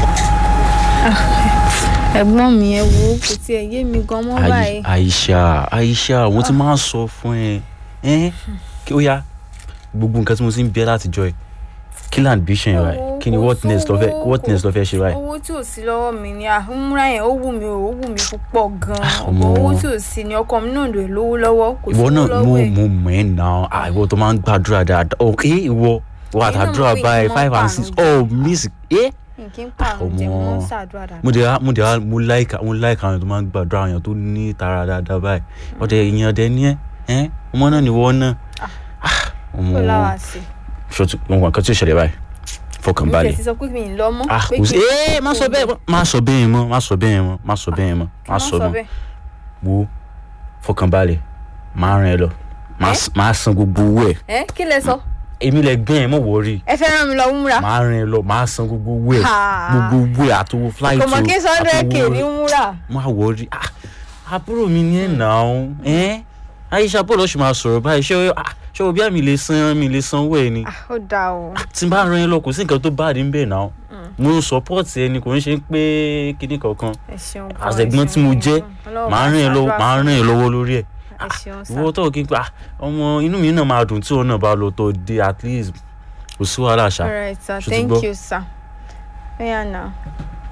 ẹ̀gbọ́n mi ẹ wo kò tiẹ̀ yé mi gan mọ́ báyìí. Aisha Aisha mo ti máa ń sọ fún ẹ ẹ kí ó yá gbogbo nǹkan tí mo ti ń bẹ látijọ́ ẹ kí ni ambition rẹ Owó, kí ni kò what next lọ fẹ́ sówó, what next lọ fẹ́ ṣe báyìí. owó tí ò sí lọ́wọ́ mi ni àhúnmúra yẹn ó wù mí ó wù mí púpọ̀ gan-an ọmọ. ọ̀pọ̀ owó tí ò sí ni ọkọ mi náà lè lówó lọ́wọ́ kò ìwọ sówó náà mo lọ́wọ́ ẹ̀. mo mọ̀ ẹ́ náà ah, ìwọ tó máa ń gbàdúrà dáadáa ok ìwọ ìwọ Èyí náà àtàdúrà mọ̀ pé báyìí ìmọ̀ five and pààrọ̀ six jẹ. oh miss eh n kì í pààrọ̀ jẹ ọmọ. mo ń ṣàdúrà dáadáa. mo dẹ̀ wá- mo dẹ̀ wá- mo like mo like àwọn èèyàn tó máa ń gbàdúrà àwọn èèyàn tó ní tara dáadáa báyìí ọ̀dẹ̀ èèyàn ọ̀dẹ̀ ní ẹ ẹ ọmọ náà nìwọ náà Ah, ọmọ kó láwa sí ṣọtú ohun kan tí ó ṣẹlẹ̀ báyìí fọkàn i. mi balẹ̀ tẹ̀ sí sọ pé mi ì lọ mọ́. ah pé kò sí kí n ee má sọ bẹ́ẹ̀ mọ́ má sọ bẹ́ẹ̀ mọ́ má sọ bẹ́ẹ̀ mọ́ má sọ bẹ́ẹ̀ mọ́ má sọ mọ́ bẹ́ẹ̀. wo fọkàn balẹ̀ máa rìn ẹ lọ Máa Eh? s- máa san gbogbo owó ẹ ẹ kí lẹ sọ èmi lẹ gbẹ́ ẹ mọ̀ wọ́ọ́rì ẹ fẹ́ rán mi lọ múra. máa rìn ẹ lọ máa san gbogbo owó ẹ Ha. gbogbo owó ẹ àtòwò flight kò mọ̀ kí sọ́ndẹ̀ kè ní àtòwò múra. má wọ́ọ́rì ah àbúrò mi ní ẹ̀ náà ẹ́ Aisha bọ́ọ̀lù ọ̀sùn máa sọ̀rọ̀ báyìí ṣé o- ah, ṣé o bí àmì lè san mi lè san owó ẹ ni Ah, ó dáa o. tí n bá ran ẹ lọ kò sí nǹkan tó bá dín bẹ́ẹ̀ náà mo ń support ẹni kò ń ṣe pé kíní kankan ẹ ṣeun gan, as ẹ ẹ̀gbọ́n tí mo ṣeun jẹ́ gan. Ọlọ́run màá máa ràn ẹ́ lọ́wọ́ ṣàdúrà màá fún ràn ẹ́ mi. lọ́wọ́ lórí ẹ̀ ẹ ṣeun sá. ìwọ tó kí n pa ah, ọmọ inú mi náà máa dùn tí òun náà bá lọ tó dé at least kò sí wàhálà ṣá all right sir Ṣó ti thank gbọ́? you sir. bẹ́ẹ̀ náà.